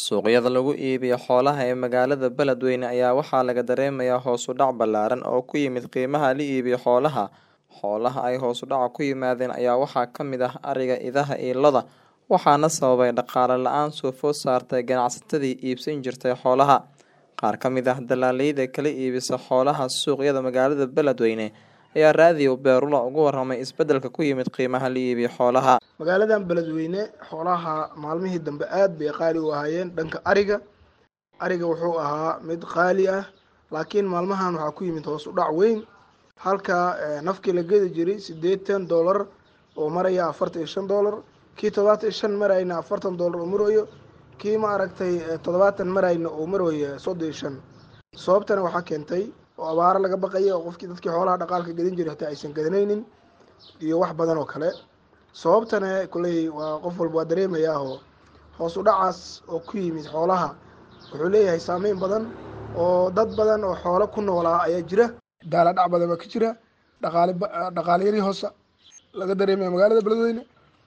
Suuqyada lagu iibiyo xoolaha ee magaalada Beledweyne ayaa waxaa laga dareemayaa hoos u dhac ballaaran oo ku yimid qiimaha la iibiyo xoolaha. Xoolaha ay hoos u dhaca ku yimaadeen ayaa waxaa ka mid ah ariga, idaha iyo lo'da, waxaana sababay dhaqaale la'aan soo food saartay ganacsatadii iibsan jirtay xoolaha. Qaar ka mid ah dalaalleyda kala iibisa xoolaha suuqyada magaalada Beledweyne ayaa raadiyo Beerula uga warramay isbeddelka ku yimid qiimaha la iibiyo xoolaha. magaaladan beledweyne xoolaha maalmihii dambe aad bay qaali u ahaayeen dhanka ariga ariga wuxuu ahaa mid qaali ah laakiin maalmahan waxaa ku yimid hoos u dhac weyn halka eh, nafkii la gedi jiray siddeetan dollar oo maraya afartan iyo shan dollar kii toddobaatan iyo shan marayna afartan dollar oo marayo kii ma aragtay eh, toddobaatan marayna oo maraya soddon iyo shan sababtana waxaa keentay oo abaaro laga baqaya oo qofkii dadkii xoolaha dhaqaalka gedin jiray hataa aysan gedanaynin iyo wax badan oo kale sababtana kolley waa qof walba waa dareemayaa oo hoos u dhacaas oo ku yimid xoolaha wuxuu leeyahay saameyn badan oo dad badan oo xoolo ku noolaa ayaa jira daala dhac badan baa ka jira dhaqaale ba- dhaqaale yari hoosa laga dareemaya magaalada beledweyne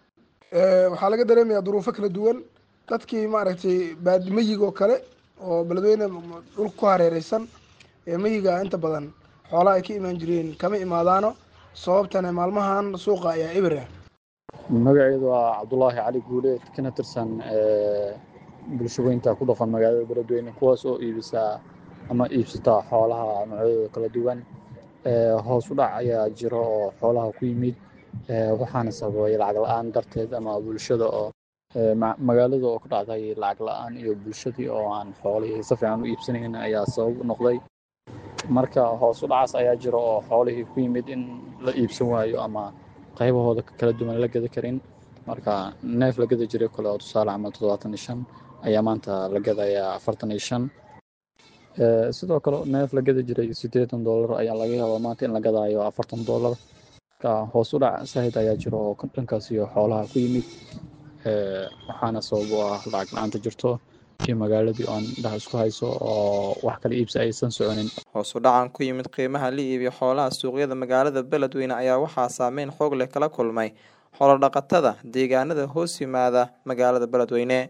Eh, waxaa laga dareemayaa duruufo kala duwan dadkii maaragtay baadi meyiga oo kale oo beledweyne dhulka ku hareereysan ee meyiga inta badan xoolaha ay ka imaan jireen kama imaadaano sababtana maalmahan suuqa ayaa eber ah magaceedu waa cabdulaahi cali guuleed kana tirsan eh, bulshaweynta ku dhaqan magaalada beledweyne kuwaas oo iibisa ama iibsata xoolaha noocyadooda kala duwan Eh, hoos u dhac ayaa jiro oo xoolaha ku yimid eh, waxaana sababay lacag la-aan darteed ama bulshada oo eh, ma- magaalada oo ku dhacday lacag la-aan iyo bulshadii oo aan xoolihii si fiican u iibsanayn ayaa sabab u noqday marka hoos u dhacaas ayaa jiro oo xoolihii ku yimid in la iibsan waayo ama qaybahooda kala duwan la gada karin marka neef la gada jiray kale oo tusaale camal toddobaatan iyo shan ayaa maanta la gadayaa afartan iyo shan Eh, sidoo kale neef la gada jiray siddeetan dollar ayaa laga yaabaa maanta in la gadaayo afartan dollar marka hoos u dhac sahid ayaa jiro oo dhankaas iyo xoolaha ku yimid Eh, waxaana sabab u ah lacag la-aanta jirto iyo magaaladii oo aan indhaha isku hayso oo wax kala iibsi aysan soconin Hoos u dhacan ku yimid qiimaha la iibiyo xoolaha suuqyada magaalada Beledweyne ayaa waxaa saameyn xoog leh kala kulmay xoolo dhaqatada deegaanada hoos yimaada magaalada Beledweyne.